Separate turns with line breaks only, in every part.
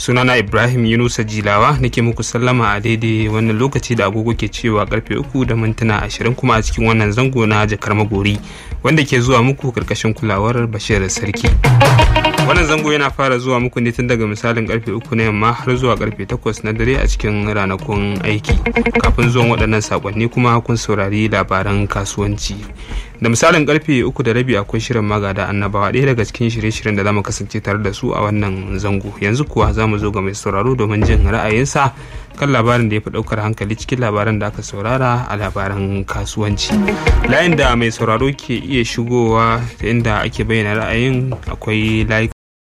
sunana ibrahim yunusa jilawa nake muku sallama a daidai wannan lokaci da agogo ke cewa karfe uku da mintuna ashirin kuma a cikin wannan zango na jakar magori wanda ke zuwa muku karkashin kulawar bashir sarki wannan zango yana fara zuwa muku ne tun daga misalin karfe uku na yamma har zuwa karfe takwas na dare a cikin ranakun aiki kafin zuwan waɗannan sakonni kuma kun saurari labaran kasuwanci da misalin karfe uku da rabi akwai shirin magada annabawa ɗaya daga cikin shirye-shiryen da zamu kasance tare da su a wannan zango yanzu kuwa za mu zo ga mai sauraro domin jin ra'ayinsa kan labarin da ya fi ɗaukar hankali cikin labaran da aka saurara a labaran kasuwanci layin da mai sauraro ke iya shigowa inda ake bayyana ra'ayin akwai layi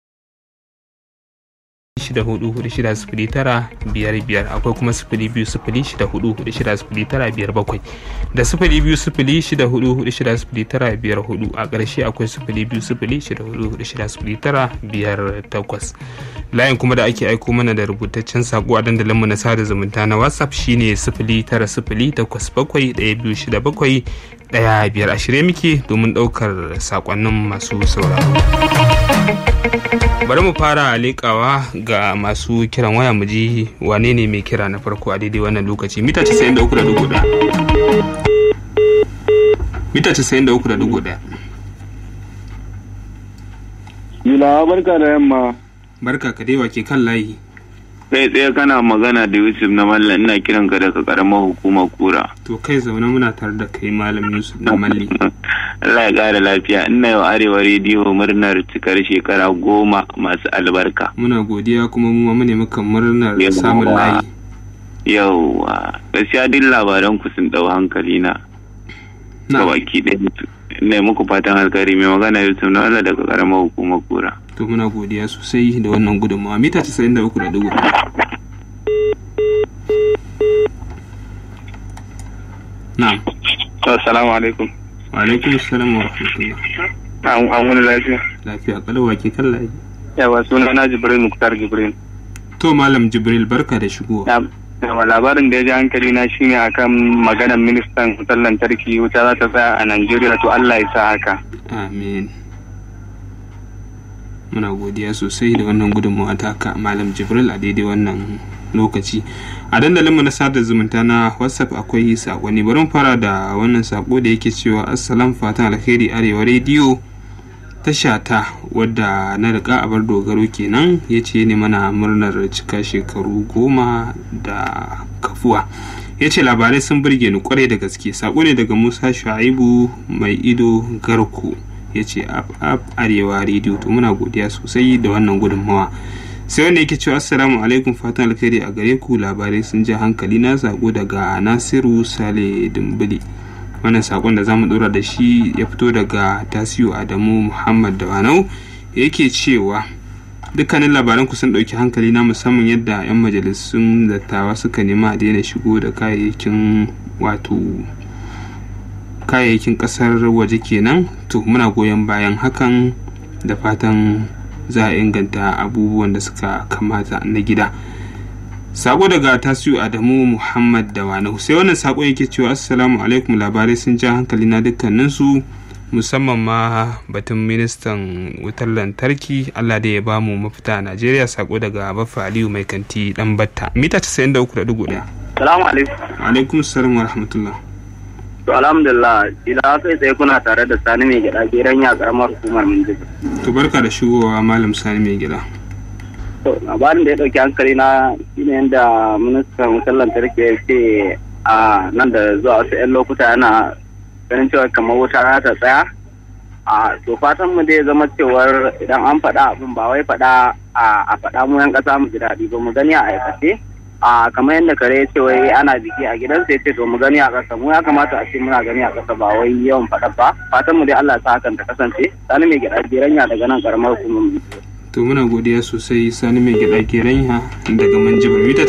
shida hudu hudu shida sifili tara biyar biyar akwai kuma sifili biyu sifili shida hudu hudu shida sifili tara biyar bakwai da sifili biyu sifili shida hudu hudu shida sifili tara biyar hudu a ƙarshe akwai sifili biyu sifili shida hudu hudu shida sifili tara biyar takwas layin kuma da ake aiko mana da rubutaccen sako a dandalinmu na sada zumunta na whatsapp shine sifili tara sifili takwas bakwai ɗaya biyu shida bakwai ɗaya biyar a shirye muke domin ɗaukar sakonnin masu sauraro bari mu fara leƙawa ga masu kiran waya mu ji wane ne mai kira na farko a daidai wannan lokaci mita 93.1 mita 93.1
Yula barka da yamma.
barka ka dai ke kan layi
Kai tsaye kana magana da Yusuf na Mallam ina kiran ka daga karamar hukumar kura.
to kai zaune muna tare da kai malam yusuf na malli
Allah ya ƙara lafiya ina yau arewa rediyo murnar cikar shekara goma masu albarka.
muna godiya kuma mu ma ne muka murnar samun layi
Yauwa gaskiya duk labaran ku sun ɗau hankali na.
na
Gabaki ɗaya ina muku fatan alkhairi mai magana Yusuf na Allah daga karamar hukumar kura.
to muna godiya sosai da wannan gudunmawa mita 93.1 na'am
Assalamu alaikum.
wa alaikum assalam wa rahmatullah
An wani lafiya.
lafiya kalawa ke kan layi
Yawa suna na Jibril Muktar Jibril.
to malam jibril barka da shigowa
Yawa labarin da ya ji hankali na shine akan maganar ministan wutar lantarki wuta za ta tsaya a Najeriya to Allah ya sa haka.
amin muna godiya sosai da wannan gudunmawa taka malam jibril a daidai wannan lokaci a dandalinmu na sada zumunta na whatsapp akwai sakonni bari mu fara da wannan sako da yake cewa assalam fatan alkhairi arewa rediyo tasha ta wadda na riga abar dogaro kenan ya ce ne mana murnar cika shekaru goma da kafuwa ya ce labarai sun burge ni kwarai da gaske sako ne daga musa shu'aibu mai ido garko ya ce ap ap arewa rediyo to muna godiya sosai da wannan gudunmawa sai wanda yake cewa assalamu alaikum fatan alkhairi a gare ku labarai sun ja hankali na sako daga nasiru sale dimbili wannan sakon da zamu dora da shi ya fito daga tasiu adamu muhammad dawanau yake cewa dukkanin labaran ku sun ɗauki hankali na musamman yadda 'yan majalisun dattawa suka nema a daina shigo da kayayyakin wato kayayyakin ƙasar waje kenan to muna goyon bayan hakan da fatan za a inganta abubuwan da suka kamata na gida sako daga tasiu adamu muhammad da wani sai wannan sako yake cewa assalamu alaikum labarai sun ja hankali na dukkaninsu musamman ma batun ministan wutar lantarki allah da ya bamu mafita a najeriya sako daga bafa aliyu mai kanti dan batta mita 93.1
Salamu alaikum.
alaikum salam wa rahmatullah
To alhamdulillah ila kai tsaye kuna tare da Sani mai gida geran ya karamar hukumar Minjibir.
to barka da shigowa malam sani mai gida
To labarin da ya dauki hankali na shine yadda ministan wutar lantarki ya ce a nan da zuwa wasu 'yan lokuta yana ganin cewa kamar wuta za ta tsaya. A to fatan mu dai zama cewar idan an faɗa abin ba wai faɗa a faɗa mu yan ƙasa mu ji daɗi ba mu gani a aikace. a kamar yadda kare ya ce wai ana biki a gidansa ya ce to mu gani a ƙasa mu ya kamata a ce muna gani a ƙasa ba wai yawan faɗa ba fatan mu dai Allah ya sa hakan ta kasance sani mai gida geranya daga nan karamar hukumar
to muna godiya sosai sani mai gida geranya daga manjibar mita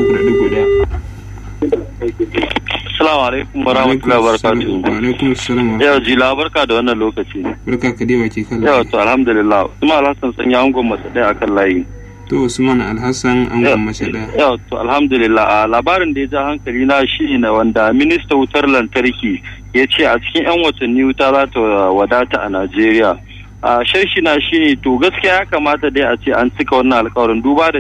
93.1
Assalamu alaikum wa rahmatullahi wa barakatuhu.
wa alaikum assalam wa
Yau jila barka da wannan lokaci.
barka ka dewa ke kala
Yau to alhamdulillah. Usman Alhassan sanya angon mace ɗaya akan layi.
to usman alhassan an
Yau-
gwammace daya
Yau to alhamdulillah a labarin da ya ja hankali na shi ne wanda minista wutar lantarki ya ce a cikin 'yan watanni wuta za ta wadata a Najeriya. A sharshi na shi ne to gaskiya ya kamata dai a ce an cika wannan alkawarin duba da